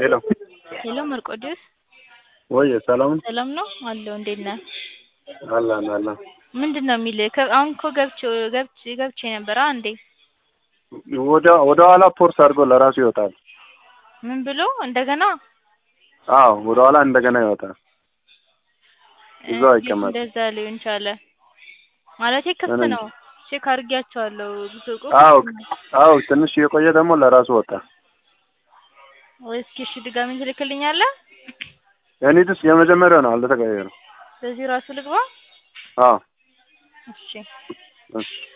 ሄሎ ሄሎ መርቆዲዮስ ወይ ሰላም ሰላም ነው አለሁ። እንዴት ነህ? አለን አለን። ምንድን ነው የሚልህ? ከ- አሁን እኮ ገብቼ ገብቼ ገብቼ ነበር። አንዴ ወደ ወደ ኋላ ፖርስ አድርጎ ለራሱ ይወጣል። ምን ብሎ እንደገና አዎ ወደ ኋላ እንደገና ይወጣል። እዛው እንዴት አይቀመጥም። እንደዛ ሊሆን ቻለ? ማለቴ ክፍት ምንም። ነው። ቼክ አድርጊያቸዋለሁ። ሱቁ አዎ ክፍት ነው። አዎ ትንሽ የቆየ ደግሞ ለራሱ ወጣ። ወይ እስኪ እሺ ድጋሚ ትልክልኛለህ? የኔትስ የመጀመሪያው ነው አልተቀየረም። በዚህ ራሱ ልግባ? አዎ እሺ እሺ